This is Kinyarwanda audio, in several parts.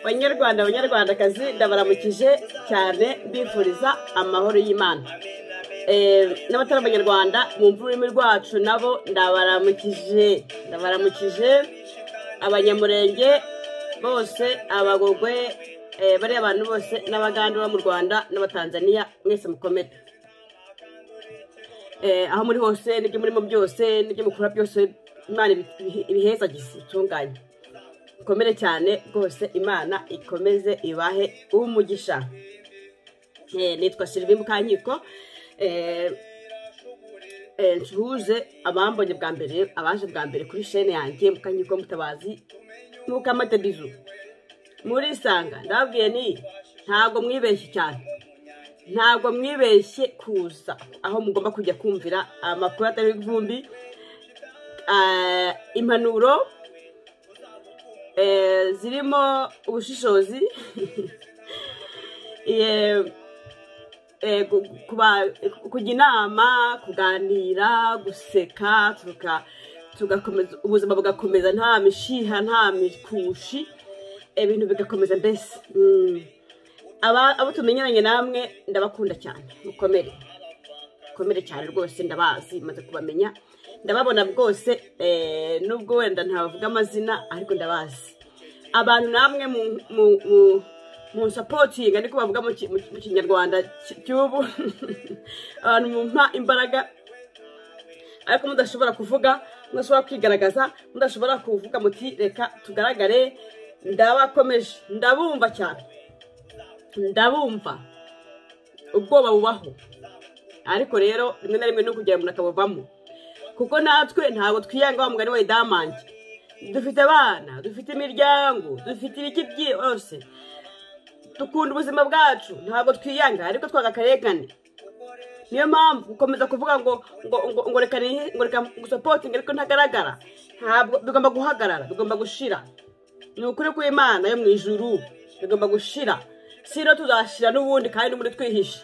banyarwanda banyarwandakazi ndabaramukije cyane mbifuriza amahoro y'imana n'abatari abanyarwanda mwumva ururimi rwacu nabo ndabaramukije ndabaramukije abanyamurenge bose abagogwe bariya abantu bose n'abaganda bo mu rwanda n'abatanzaniya mwese mukomere aho muri hose n'ibyo murimo byose n'ibyo mukora byose imana ibihezagise itunganye ikomere cyane rwose imana ikomeze ibahe umugisha nitwa sirivi mukankiko ncuruze abambonye bwa mbere abaje bwa mbere kuri shene yanjye mukankiko mutabazi mukamatadizu murisanga ndababwiye ni ntabwo mwibeshye cyane ntabwo mwibeshye kuza aho mugomba kujya kumvira amakuru atari ivumbi impanuro zirimo ubushishozi kujya inama kuganira guseka ubuzima bugakomeza nta mishiha nta mikushi ibintu bigakomeza mbese abo tumenyeranye namwe ndabakunda cyane mukomere mukomere cyane rwose ndabazi maze kubamenya ndababona bwose nubwo wenda ntabavuga amazina ariko ndabazi abantu namwe mu sapotingi ariko bavuga mu kinyarwanda cy'ubu abantu mumpa imbaraga ariko mudashobora kuvuga mudashobora kwigaragaza mudashobora kuvuga muti reka tugaragare ndabakomeje ndabumva cyane ndabumva ubwoba bubaho ariko rero rimwe na rimwe no kugira ngo akabuvamo kuko natwe ntabwo twiyanga wa mugani wa idamange dufite abana dufite imiryango dufite ibiki byose dukunda ubuzima bwacu ntabwo twiyanga ariko twagakarekane niyo mpamvu gukomeza kuvuga ngo ngo ngo ngo reka ngo reka gusapotinga ariko ntagaragara ntabwo bigomba guhagarara bigomba gushira ni ukuri kw'imana yo mu ijuru bigomba gushira si rero tuzashira n'ubundi kandi muri twihishe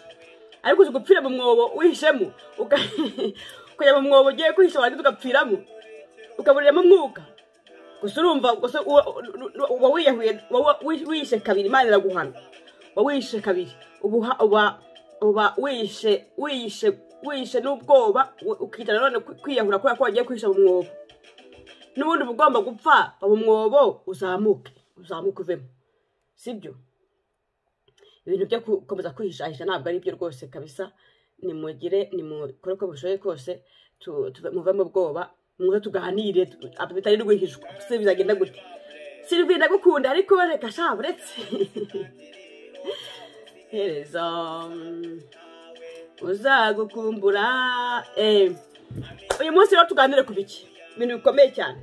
ariko uzi gupfira mu mwobo wihishemo ukajya mu mwobo ugiye kwihisha warangiza ugapfiramo ukaburiramo umwuka gusa urumva gusa uba wihishe kabiri imana iraguhana uba wihishe kabiri uba wihishe wihishe wihishe n'ubwoba ukicara none kwiyahura kubera ko wagiye kwihisha mu mwobo n'ubundi uba ugomba gupfa mu mwobo uzamuke uzamuke uvemo sibyo ibintu byo gukomeza kwihishahisha ntabwo ari byo rwose kabisa nimugire nimukore uko bushoboye kose muve mu bwoba muze tuganire bitari rwihishwa si bizagenda gute sirivi ndagukunda ariko reka sha uretse hereza uzagukumbura uyu munsi rero tuganire ku biki ibintu bikomeye cyane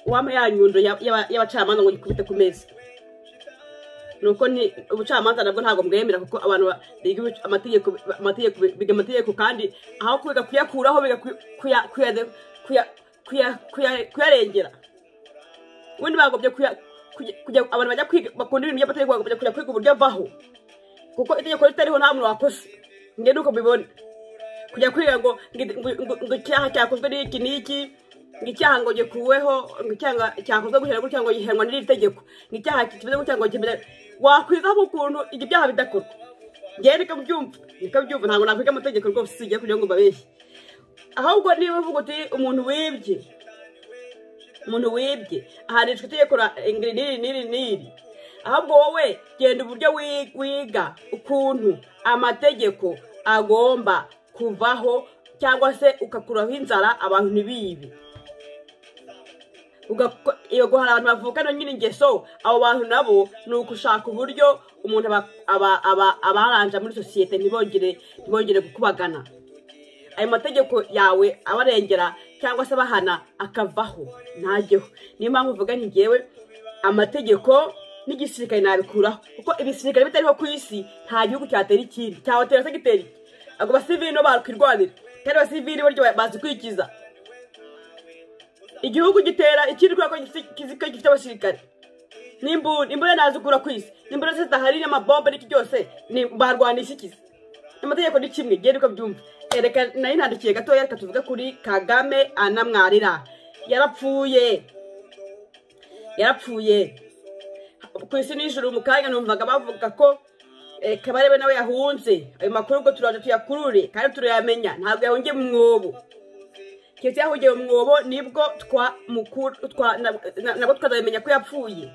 uwampa ya nyundo y'abacamanza ngo nyikubite ku meza nuko ni ubucamanza nabwo ntabwo mwemera kuko abantu biga amategeko biga amategeko kandi aho kwiga kuyakuraho biga kuyarengera ubundi bagobye kujya abantu bajya kwiga bakunda ibintu by'amategeko bagobye kujya kwiga uburyo avaho kuko itegeko ritariho nta muntu wakoze nge nuko mbibona kujya kwiga ngo ngo icyaha cyakozwe n'iki n'iki ngo icyaha ngo gikuweho ngo icyaha cyakozwe gutya gutya ngo gihanwa n'iri tegeko ngo icyaha kimeze gutya ngo kimeze wakwizaho ukuntu ibyo byaha bidakorwa ngewe reka byumva reka byumva ntabwo nakwiga amategeko rwose usigaye kugira ngo mbabeshye ahubwo niba uvuga uti umuntu wibye umuntu wibye ahanishwa itegeko ingiri n'iri n'iri n'iri ahubwo wowe genda uburyo wiga ukuntu amategeko agomba kuvaho cyangwa se ukakuraho inzara abantu ntibibi guhara abantu bavukana nyine ingeso abo bantu nabo ni ugushaka uburyo umuntu abaranja muri sosiyete ntibongere ntibongere gukubagana ayo mategeko yawe abarengera cyangwa se abahana akavaho ntajyeho niyo mpamvu uvuga ngewe amategeko n'igisirikare nabikuraho kuko ibisirikare bitariho ku isi nta gihugu cyatera ikindi cyawatera segiteri ubwo abasivili no bakwirwanira kandi abasivili buryo bazikurikiza igihugu gitera ikindi kubera ko gifite abasirikare n'imbunda imbunda nazikura ku isi n'imbunda zidahari n'amabomba n'iki byose barwanisha ikizi amategeko ni kimwe genda uko byumva reka nari ntandikiye gatoya reka tuvuge kuri kagame anamwarira yarapfuye yarapfuye ku isi nijoro mu kanya numvaga bavuga ko eh, kabarebe nawe yahunze ayo makuru ubwo turaza tuyakurure kandi turayamenya ntabwo yahungiye mu mwobo keretse yahungiye mu mwobo nibwo twamukuru twa nab- na- nabwo tukazabimenya ko yapfuye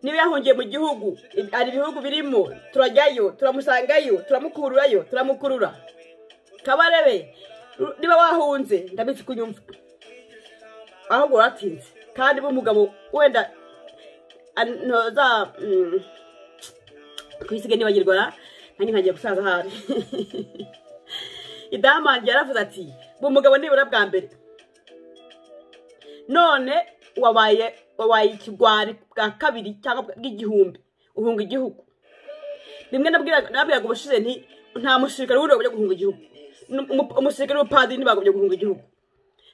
niba yahungiye mu gihugu hari ibihugu birimo turajyayo turamusangayo turamukururayo turamukurura kabarebe ru- niba wahunze ndabizi kunyumva ahubwo waratinze kandi b'umugabo wenda ntoza kwisige nibagirwa nanjye nkagiye gusaza ahari idamange yaravuze ati b'umugabo nibura bwa mbere none wabaye wabaye ikigwari bwa kabiri cyangwa bw'igihumbi uhunga igihugu rimwe nabwiraga nabwiraga ubushize nti nta musirikare wundi wagomba guhunga igihugu N'um- umu- umusirikare n'umupadiri ntibagomba guhunga igihugu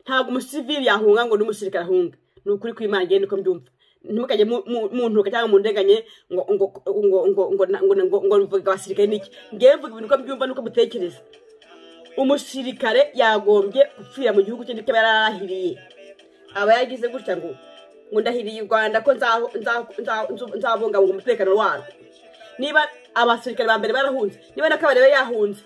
ntabwo umusivili yahunga ngo n'umusirikare ahunga ni ukuri kw'imana igenda uko mbyumva ntimukajye mu- mu- muntuka cyangwa mundeganye ngo ngo ngo ngo ngo na- ngo ngo ngo mvuga abasirikare n'iki ngewe mvuga ibintu uko mbyumva n'uko mutekereza umusirikare yagombye gupfira mu gihugu cye ndetse aba yararahiriye aba yagize gutya ngo ngo ndahiriye u rwanda ko nzaho- nzaho- nzaho- nzu- nzabungabunga umutekano warwo niba abasirikare ba mbere barahunze niba na kabari we yahunze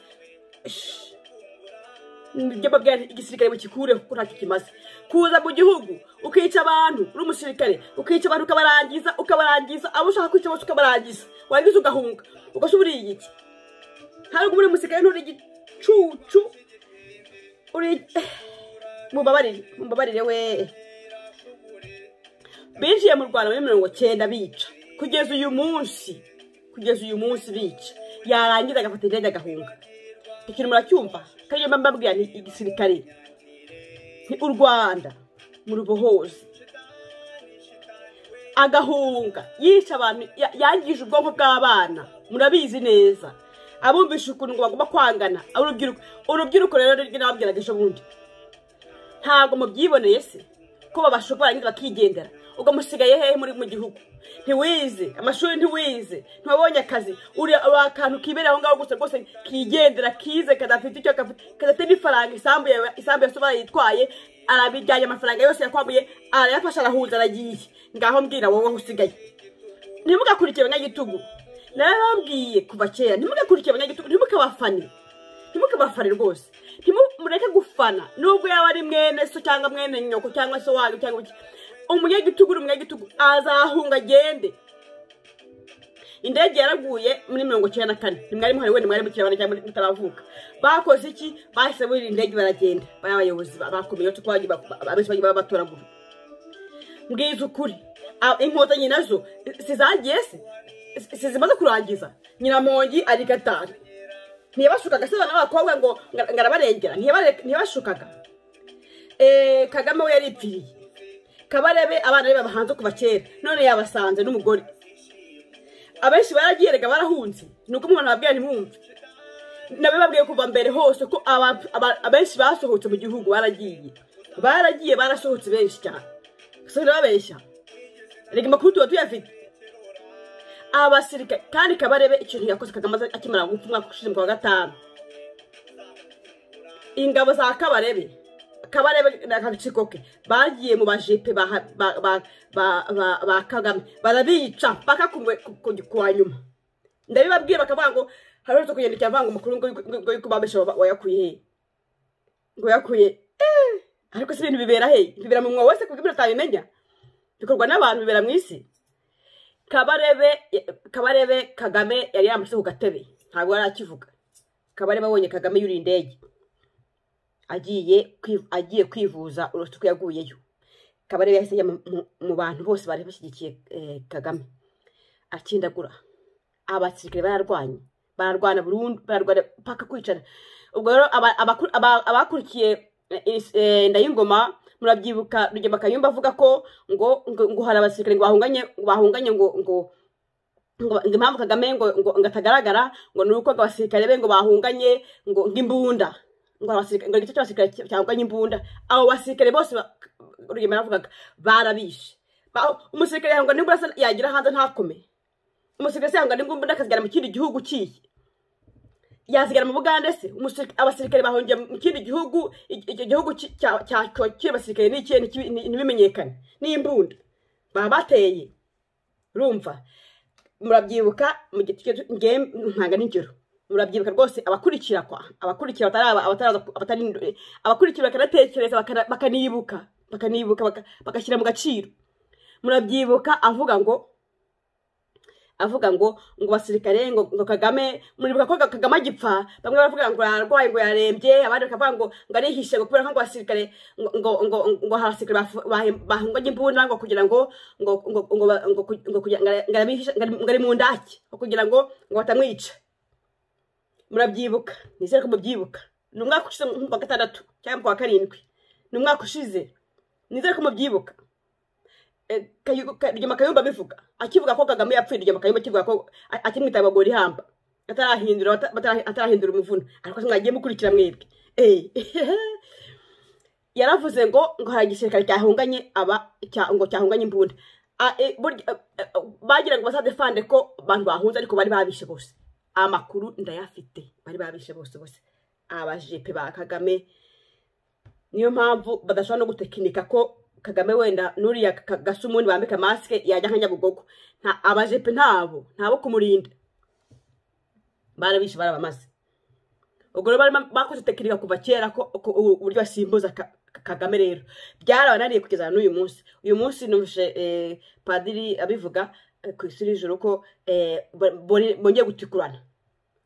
ibyo mbabwira nti igisirikare mukikureho kuko ntacyo kimaze kuza mu gihugu ukica abantu uri umusirikare ukica abantu ukabarangiza ukabarangiza abo ushaka kwica bose ukabarangiza warangiza ugahunga ugasa uburiye iki ntabwo uri umusirikare nturi igicucu uri mubabarire mubabarire we binjiye mu rwanda muri mirongo cyenda bica kugeza uyu munsi kugeza uyu munsi bica yarangiza agafata indege agahunga ikintu muracyumva kandi mba mbabwira ni igisirikare ni u rwanda mu rubohozi agahunga yica abantu ya- yangije ubwonko bw'abana murabizi neza abumvisha ukuntu ngo bagomba kwangana urubyiruko urubyiruko rero ni ryo nababwiraga ejo bundi ntabwo mubyiboneye se ko babasha kubarangiza bakigendera ubwo musigaye hehe muri mu gihugu ntiwize amashuri ntiwize ntiwabonye akazi uri akantu kibera aho ngaho gusa rwose kigendera kize kadafite icyo gafite kadafite n'ifaranga isambu yawe isambu ya soba yitwaye arabijyanye amafaranga yose yakwambuye arayafashe arahuza aragiye ngaho mbwira wowe aho usigaye ntimugakurikire abanyagitugu narababwiye kuva kera ntimugakurikire abanyagitugu ntimukabafane ntimukabafane rwose ntimureke gufana nubwo yaba ari mwene so cyangwa mwene nyoko cyangwa se wanyu cyangwa iki umunyagitugu uri umunyagitugu azahunga agende indege yaraguye muri mirongo icyenda na kane ntimwari muhari wenda mwari mukirabana cyangwa mutaravuka bakoze iki bahise burira indege baragenda bari abayobozi ba- bakomeye uretse ko bagiye ba- abenshi bagiye babatoragura mbwiza ukuri A- inkotanyi nazo zizagiye se Si- sizimaze kurangiza nyiramongi arigatara ntiyabashukaga se abana b'abakobwa ngo ngo- ngo arabarengera Ntiyabare- ntiyabashukaga Eh, kagame we yaripfiriye kabarebe abana be babahanze kuva kera none yabasanze n'umugore abenshi baragiye erega barahunze ni uko umuntu ababwira ntimwumve nabe babwiye kuva mbere hose ko aba- aba- abenshi basohotse mu gihugu baragiye baragiye barasohotse benshi cyane gusa nababeshya reka amakuru tuba tuyafite abasirikare kandi kabarebe ikintu yakoze kagamaze akimara gupfa umwaka ushize mu kwa gatanu ingabo za kabarebe kabarebe n'agaciko ke bagiye mu bajepe ba- ba- ba- ba- ba- ba kagame barabica mpaka ku- ku- ku wa nyuma ndabibabwiye bakavuga ngo hari uretse kugendekera avanga amakuru ngo ngo yuko babesha wayakuye he ngo yakuye Eh, ariko si ibintu bibera he bibera mu mwobo wese ku bw'ibyo utabimenya bikorwa n'abantu bibera mu isi kabarebe kabarebe kagame yari yamushyize ku gatebe ntabwo yari akivuga kabarebe abonye kagame yuriye indege agiye kwi- agiye kwivuza uretse ko yaguyeyo kabarebe yahise ajya mu- mu- mu bantu bose bari bashyigikiye eh, kagame akindagura abasirikare bararwanya bararwana burundu bararwana paka kwicara ubwo rero aba- abakuru- aba- abakurikiye eh, is- eh, ndayingoma murabyibuka rugema kayumba avuga ko ngo ngo ngo hari abasirikare ngo bahunganye ngo bahunganye ngo ngo ngo ngo impamvu kagame ngo ngo ngo atagaragara ngo ni uko ngo abasirikare be ngo bahunganye ngo ngo imbunda ngo abasirikare ngo igice cy'abasirikare cy- cyahunganye imbunda abo basirikare bose ba- rugema yaravugaga barabishe Ba- umusirikare yahungana nibura asa- yagira hanze ntakome umusirikare se yahungana nibura akasigara mu kindi gihugu kihe yasigara mu bugande se umusirika- abasirikare bahungiye mu kindi gihugu icyo gihugu cyakira abasirikare n'ikihe ntikibi- ntibimenyekane n'imbunda baba bateye urumva murabyibuka mu giti ntanga n'ingero murabyibuka rwose abakurikira kwa abakurikira bataraba- abataraza- abatari abakurikira bakanatekereza bakana- bakanibuka bakanibuka baka- bagashyira mu gaciro murabyibuka avuga ngo avuga ngo ngo basirikare ngo ngo kagame muribuka ko kagame agipfa bamwe baravuga ngo ararwaye ngo yarembye abandi bakavuga ngo ngo arihishe ngo kubera ko ngo abasirikare ngo ngo ngo ngo abasirikare bafu- bahe- bahunganye imbunda ngo kugira ngo ngo ngo ngo ba- ngo ku- ngo kugira ngo ara- ngo arabihisha ngo ari- ngo ari mu ndake ngo kugira ngo ngo batamwica murabyibuka nizere ko mubyibuka ni umwaka ushize nko kuwa gatandatu cyangwa kuwa karindwi ni umwaka ushize nizere ko mubyibuka Eh, Kayu- Ka- Rugema Kayumba abivuga akivuga ko Kagame yapfuye Rugema Kayumba akivuga ko a- akimwita abagore ihamba atarahindura bata- batara- atarahindura umuvuno ariko se mwagiye mukurikira mwebwe Eh. yaravuze ngo ngo hari igisirikare cyahunganye aba cya- ngo cyahunganye imbunda A- eh, burya, eh, eh, bagira ngo bazadefande ko abantu bahunze ariko bari babishe bose amakuru ndayafite bari babishe bose bose abajepe ba Kagame niyo mpamvu badashobora no gutekinika ko kagame wenda n'uriya ka- gasumuni bambika masike yajya nka nyabugogo nta abajepe ntabo ntabo kumurinda barabishe barabamaze ubwo rero barimo- bakoze tekinika kuva kera ko ko ubu uburyo basimbuza Ka- Ka- kagame rero byarabananiye kugeza n'uyu munsi uyu munsi numvise eh, padiri abivuga eh, ku isi nijoro ko eh, bo- bone- bongeye gutukurana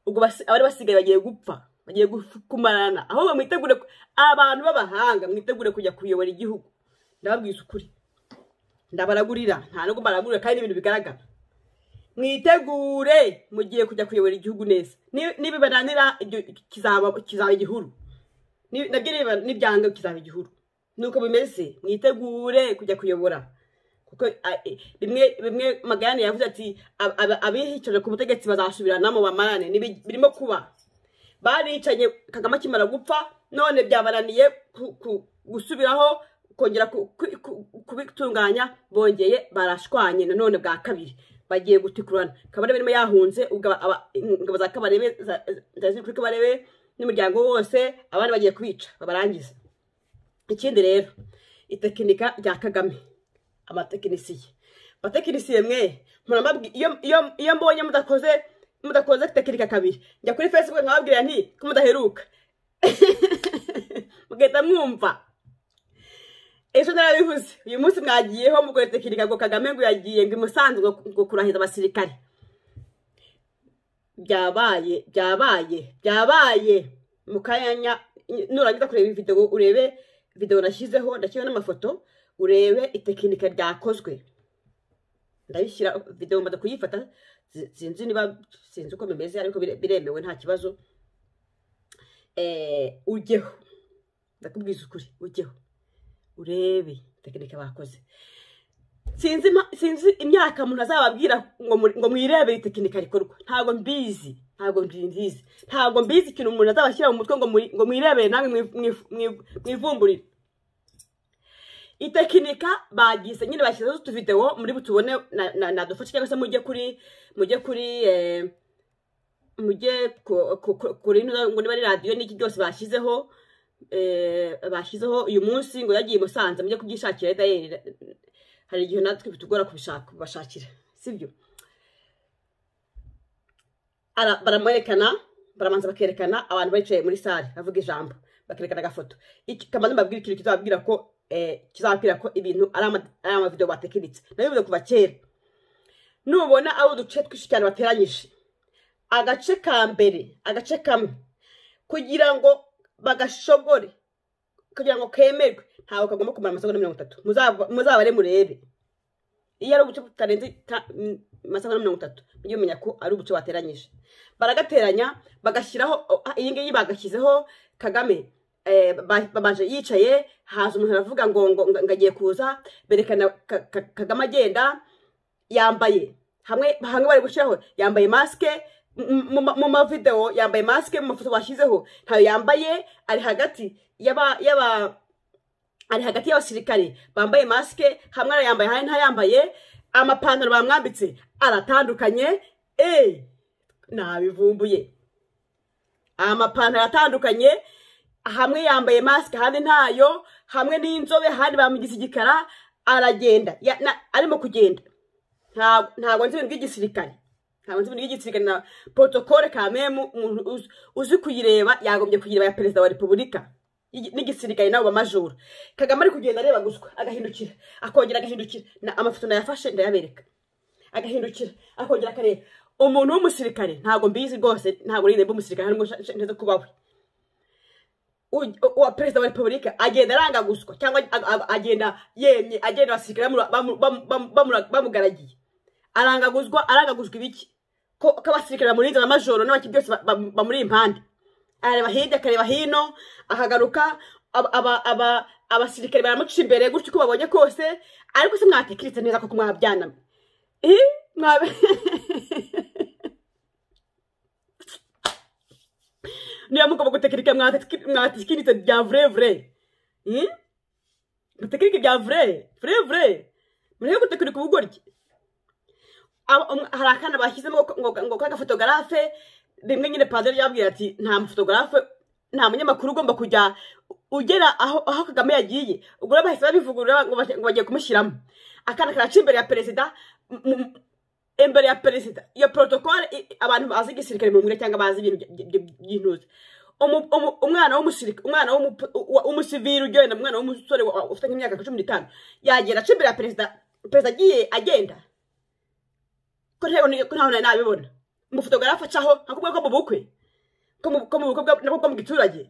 ubwo basi- abari basigaye bagiye gupfa bagiye gu- kumarana ahubwo mwitegure ku- abantu b'abahanga mwitegure kujya kuyobora igihugu ndababwiza ukuri ndabaragurira nta nubwo mbaragurira kandi n'ibintu bigaragara mwitegure mugiye kujya kuyobora igihugu neza Ni- nibibananira ibyo kizaba kizaba igihuru Ni- nabyo nibiba- nibyanga kizaba igihuru nuko bimeze mwitegure kujya kuyobora kuko a- e, bimwe bimwe magayane yavuze ati "Ab- ab- abihicaje ku butegetsi bazasubiranamo bamarane Nibi- birimo kuba baricanye kagame akimara gupfa none byabananiye ku- ku- gusubiraho kongera ku- ku- ku- kubitunganya bongeye barashwanye nanone bwa kabiri bagiye gutikurana kabarebe niba yahunze ubwo aba- aba- ingabo za kabarebe za- za- ziri kuri kabarebe n'umuryango wose abandi bagiye kubica babarangiza ikindi rero itekinika rya kagame amatekinisiye abatekinisiye mwe murambabwi- iyo- iyo- iyo mbonye mudakoze mudakoze tekinika kabiri njya kuri facebook nkababwira nti ko mudaheruka mugahita mwumva ejo narabivuze uyu munsi mwagiyeho mugore tekinika ngo kagame ngo yagiye ngo imusanzwe ngo- ngo kurahiza abasirikare byabaye byabaye byabaye mu kanya nurangiza kureba iyi videwo urebe videwo nashyizeho ndashyizeho n'amafoto urebe itekinika ryakozwe ndabishyira videwo mbada kuyifata zi- sinzi niba sinzi uko bimeze ariko bire- biremewe nta kibazo Eh, ujyeho ndakubwiza ukuri ujyeho urebe tekinika bakoze sinzi impa- sinzi imyaka umuntu azababwira ngo muri- ngo mwirebere itekinika rikorwa ntabwo mbizi ntabwo mbizi ntabwo mbizi ikintu umuntu azabashyira mu mutwe ngo muri- ngo mwirebere namwe mwi- mwi- mwi- mwivumburire itekinika bagise nyine bashyizeho utuvidewo muri butubone na- na- nadufashe cyangwa se mujye kuri mujye kuri eh, mujye ku- ku- ku- kuri ino ngo niba ari radiyo n'iki byose bashyizeho eh, bashyizeho uyu munsi ngo yagiye i musanze mujye kubyishakira dayeri hari igihe natwe bitugora kubishaka kubashakira sibyo Ara- baramwerekana baramanza bakerekana abantu bicaye muri sare bavuga ijambo bakerekana agafoto Iki- kamanza mbabwira ikintu kizababwira ko eh, kizababwira ko ibintu ari ama- ari amavidewo batekinitse nabivuze kuva kera nubona ari uduce twinshi cyane bateranyije agace ka mbere agace kamwe kugira ngo bagashobore kugira ngo kemerwe ntabwo kagomba kumara amasegonda mirongo itatu Muzaba- muzabare murebe iyo ari ubuce butarenze ta- m- amasegonda mirongo itatu mujye mumenya ko ari ubuce bateranyije baragateranya bagashyiraho o- ah, iyi ngiyi bagashyizeho kagame eh, ba- babanje yicaye haza umuntu aravuga ngo ngo ngo- ngo agiye kuza berekana Ka- Ka- kagame agenda yambaye hamwe hamwe bari gushyiraho yambaye masike mu- mu- mu mavidewo yambaye masike mu mafoto bashyizeho ntayo yambaye ari hagati y'aba y'aba ari hagati y'abasirikare bambaye masike hamwe arayambaye ahandi ntayambaye amapantaro bamwambitse aratandukanye eee nabivumbuye amapantaro atandukanye hamwe yambaye masike ahandi ntayo hamwe n'inzobe ahandi bamugize igikara aragenda ya- na- arimo kugenda Nta- ntabwo nzi ibintu by'igisirikare ntabwo nzi ibintu by'igisirikare na protokole kamemu umuntu uzi- uzi kuyireba yagombye kuyireba ya perezida wa repubulika y'igi- n'igisirikare n'abo bamajura kagame ari kugenda areba guswa agahindukira akongera agahindukira Na- amafoto nayafashe ndayabereka agahindukira akongera akareba umuntu w'umusirikare ntabwo mbizi rwose ntabwo nigeze mba umusirikare ntabwo nteze kubaho u- uwa perezida wa repubulika agenda aranga guswa cyangwa ag- ag- agenda yemye agenda abasirikare bamu- bamu- bamu- bamu- bamu- bamugaragiye arangaguzwa arangaguzwa ibiki ko ko abasirikare bamurinze amajoro n'abaki byose ba- ba- bamuri impande areba hirya akareba hino akagaruka aba- aba- aba- abasirikare baramuca imbere gutyo uko babonye kose ariko se mwatekeretse neza koko mwabyana Eh, mwabe niba mugomba gutekerika mwatikiritse bya vure vure Hmm? gutekerika bya vure vure vure mureke gutekerika ubugoryi Aba- um- hari akana bashyizemo ngo- ngo ngo kore agafotogarafe rimwe nyine padiri yababwira ati nta mufotogarafe nta munyamakuru ugomba kujya ugera aho aho kagame yagiye ubwo rero bahise babivugurura ngo bajye- ngo bagiye kumushyiramo akana karaca imbere ya perezida m- m- imbere ya perezida iyo protokole i- abantu bazi igisirikare mu ngire cyangwa bazi ibintu by- by- by'intuzi Umu- umu- umwana w'umusirikare umwana w'umu- wa- w'umusivili ugenda umwana w'umusore wa- ufite nk'imyaka nka cumi n'itanu yagera aca imbere ya perezida perezida agiye agenda ko ntabona ko ntabona nabibona umufotogarafe acaho nka kubwa ko mu bukwe ko mu ko mu bukwe bwa- nabwo bwo mu giturage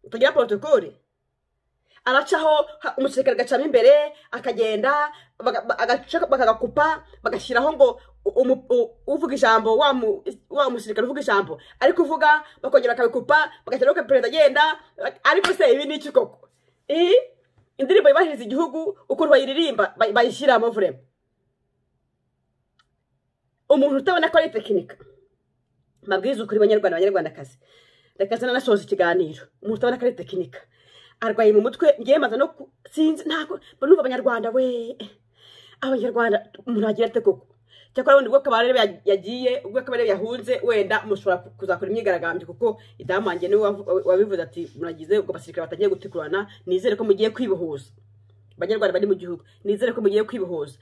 utagira protokole aracaho ha- umusirikare agacamo imbere akagenda baga- ba- agaca- bakagakupa bagashyiraho ngo u- umu- u- uvuga ijambo wa mu- wa musirikare uvuga ijambo ari kuvuga bakongera bakabikupa bagashyiraho ko perezida agenda ariko se ibi ni iki koko Eh, indirimbo yubahiriza igihugu ukuntu bayiririmba bay- bayishyiramo vurema umuntu utabona ko ari tekinika mabwiriza ukuri banyarwanda banyarwandakazi reka nasoza ikiganiro umuntu utabona ko ari tekinika arwaye mu mutwe ngewe maze no ku- sinzi ntabwo mba numva abanyarwanda we abanyarwanda umuntu agira ate koko cyakora ubundi ubwo kabarebe ya- yagiye ubwo kabarebe yahunze wenda mushobora ku- kuzakora imyigaragambyo kuko idamu wanjye niwe wavu- wabivuze ati muragize ubwo abasirikare batagiye gutekurana nizere ko mugiye kwibohoza banyarwanda bari mu gihugu nizere ko mugiye kwibohoza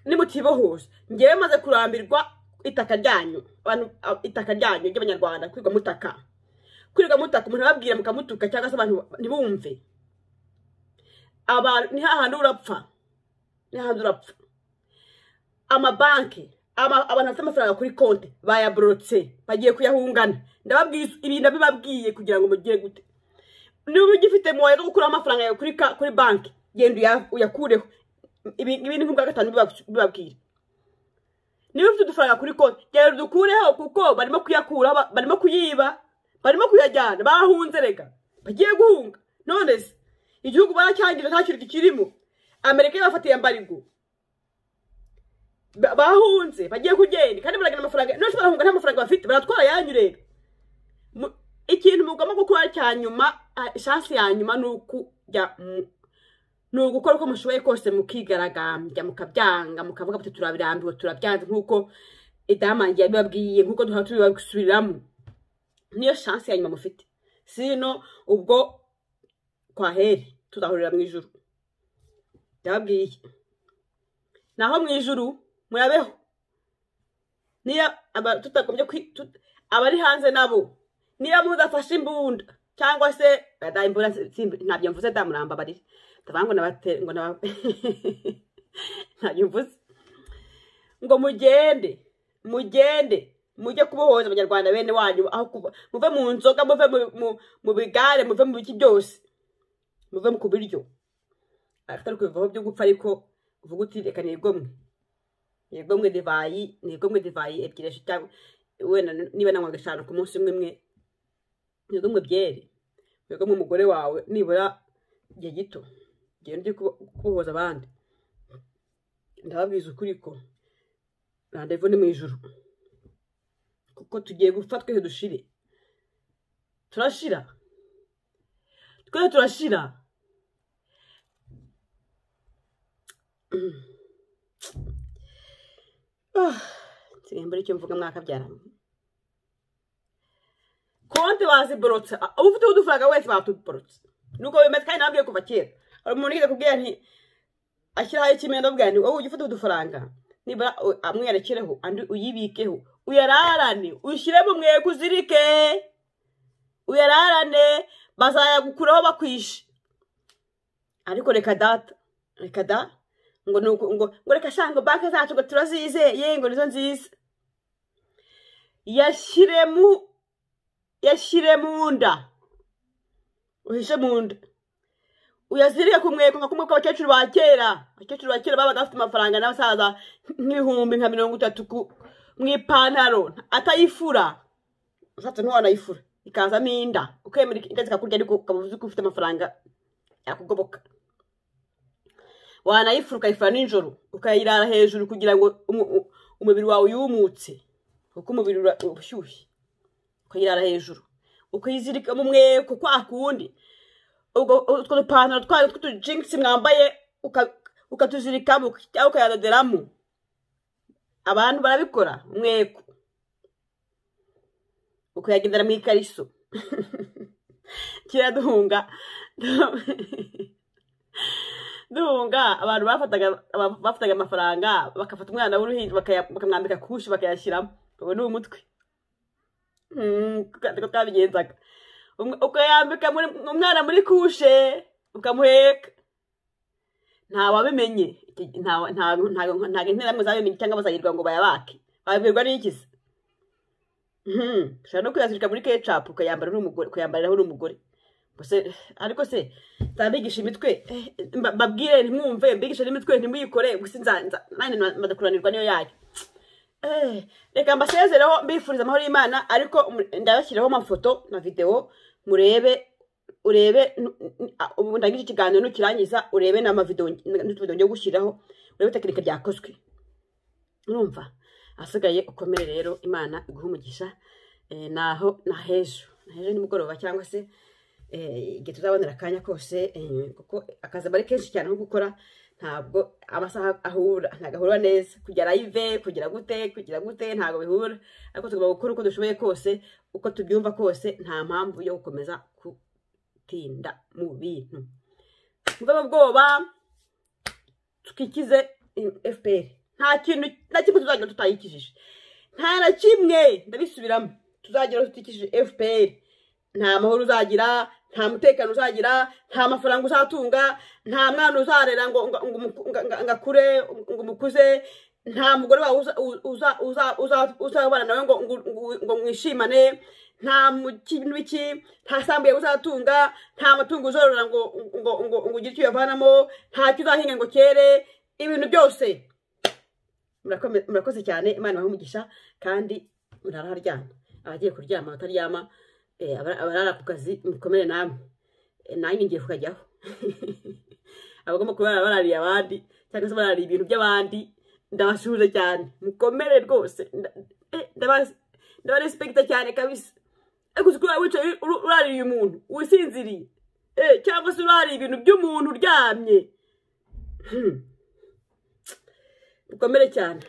nimutibohoza ngewe maze kurambirwa itaka ryanyu abantu a- itaka ryanyu ry'abanyarwanda kwirwa mutaka kwirwa mutaka umuntu ababwira mukamutuka cyangwa se abantu ntibumve abantu ni hahandi urapfa ni hahandi urapfa amabanki ama- abantu bafite amafaranga kuri konti bayaborotse bagiye kuyahungana ndababwiye ibintu nabibabwiye kugira ngo mugire gute niba ugifite mu wawe gukuraho amafaranga yawe kuri ka- kuri banki genda uya- uyakureho ibi ibi ni nk'ubwa gatanu biba- bibabwira niba ufite udufaranga kuri konti genda dukureho kuko barimo kuyakura ba- barimo kuyiba barimo kuyajyana bahunze rega bagiye guhunga none se igihugu baracyangije nta kintu kikirimo amerika yabafatiye mbarigo Ba- bahunze bagiye kugenda kandi baragana amafaranga none se barahunga nta mafaranga bafite baratwara yanyu rero Mu- ikintu mugomba gukora cya nyuma ah, chance ya nyuma ni ukujya mu- ni ugukora uko mushoboye kose mukigaragambya mukabyanga mukavuga muti turabirambiwe turabyanze nk'uko idamange yabibabwiye nk'uko duhora tubibasubiriramo niyo chance ya nyuma mufite sino ubwo kwaheri tuzahurira mu ijuru ndababwiye naho mu ijuru murabeho niyo aba- tutagombye kwi- tut- abari hanze nabo niyo mudafashe imbunda cyangwa se da imbunda si- si- ntabyo mvuze da murambabarire ndavuga ngo nabate ngo naba ntabyo mvuze ngo mugende mugende mujye kubohoza abanyarwanda bene wanyu aho kuba muve mu nzoga muve mu- mu- mu bigare muve mu biki byose muve ku biryo atari kubivaho byo gupfa ariko uvuga uti reka nigomwe nibwo mwe divayi nibwo mwe divayi ebyiri eshatu wenda niba nanywaga eshanu ku munsi umwe imwe nibwo mwe byeri nibwo mwe umugore wawe nibura igihe gito genda ujye kubo- kubohoza abandi ndababwiza ukuri ko randevu ni mu ijuru kuko tugiye gupfa twese dushire turashira twese turashira nsigaye mbura icyo mvuga mwakabyaranye konti baziborotse uba ufite udufaranga wese batuborotse nuko bimeze kandi nababwiye kuva kera hari umuntu yigeze kubwira nti ashyiraho ikimendo bwanjye wowe ujye ufata udufaranga nibura u- amwe uyarekereho andi uyibikeho uyararane ushyire mu mwego uzirike uyararane bazayagukuraho bakwishe ariko reka data reka da ngo ni uku- ngo ngo reka sha ngo banki zacu ngo turazizeye ngo nizo nziza yashyire mu yashyire mu nda uhishe mu nda uyazirike ku mweko nka kumwe kw'abakecuru ba kera abakecuru ba kera babaga bafite amafaranga n'abasaza nk'ibihumbi nka mirongo itatu ku- mu ipantaro atayifura ushatse ntiwanayifura ikazamo inda ukemera inda zikakurya ariko ukaba uzi ko ufite amafaranga yakugoboka wanayifura ukayifura nijoro ukayirara hejuru kugira ngo umu- u- umubiri wawe uyumutse kuko umubiri ura- ubushyushye ukayirara hejuru ukayizirika mu mweko kwa kundi ubwo utwo dupantaro twayo tw'utujingisi mwambaye uka- ukatuzirikamo cyangwa ukayadoderamo abantu barabikora umweko ukayagendera mu ikariso kera duhunga duhunga abantu bafataga aba- bafataga amafaranga bagafata umwana w'uruhinja bakaya- bakamwambika kushi bakayashyiramo ubu ni umutwe Mm, kuko twabigenzaga Umwe- ukayambika muri- umwana muri kushe ukamuheka ntawabimenye Iki- ntawa- ntago ntago- ntago interahamwe zabimenye cyangwa bazayirwa ngo bayabake babibwirwa n'ikizi Mhm, ushobora no kuyazirika muri kecapu ukayambara uri umugore ukayambariraho uri umugore Ubwo se ariko se nzabigisha imitwe eh, mba- mbabwire ntimwumve mbigishe n'imitwe ntimuyikore gusa nza- nza- nanjye maze kunanirwa niyo yayo Eh, reka mbasezereho mbifuriza amahoro y'imana ariko mu- ndabashyiraho amafoto na videwo murebe urebe nu- nu- a- ubu ndangije ikiganiro nukirangiza urebe n'amavidewo n'utuvidewo ngiye gushyiraho urebe tekinike byakozwe urumva ahasigaye ukomere rero imana iguhe umugisha eh, naho na hejo na hejo nimugoroba cyangwa se eh, igihe tuzabonera akanya kose eh, kuko akazi aba ari kenshi cyane nko gukora ntabwo amasaha ahura ntabwo ahura neza kugira live kugira gute kugira gute ntabwo bihura ariko tugomba gukora uko dushoboye kose uko tubyumva kose nta mpamvu yo gukomeza gutinda mu bintu muve mu bwoba twikize fpr nta kintu nta kimwe tuzagera tutayikijije nta na kimwe ndabisubiramo tuzagera tutikijije fpr nta mahoro uzagira nta mutekano uzagira nta mafaranga uzatunga nta mwana uzarera ngo ngo- ngo umu- ngo- ngo- ngo akure ngo umukuze nta mugore wawe uza- uza- uza- uza- uzabana nawe ngo ngo- ngo- ngo mwishimane nta mu- kintu iki nta sambu yawe uzatunga nta matungo uzorora ngo ngo ngo ngo ugire icyo uyavanamo nta cyo uzahinga ngo cyere ibintu byose Murakomeye- murakoze cyane imana ibahe umugisha kandi murara haryama abagiye kuryama abataryama Eh, abara- abarara ku kazi mukomere namwe Eh, nanjye ngiye kukajyaho abagomba kurara barariye abandi cyangwa se barariye ibintu by'abandi ndabashuhuje cyane mukomere rwose Nda- eh, ndaba- ndabarespekita cyane kabisa ariko uzi ko waba wicaye uru- urariye umuntu wisinziriye eh, cyangwa se urariye ibintu by'umuntu uryamye Hmm. mukomere cyane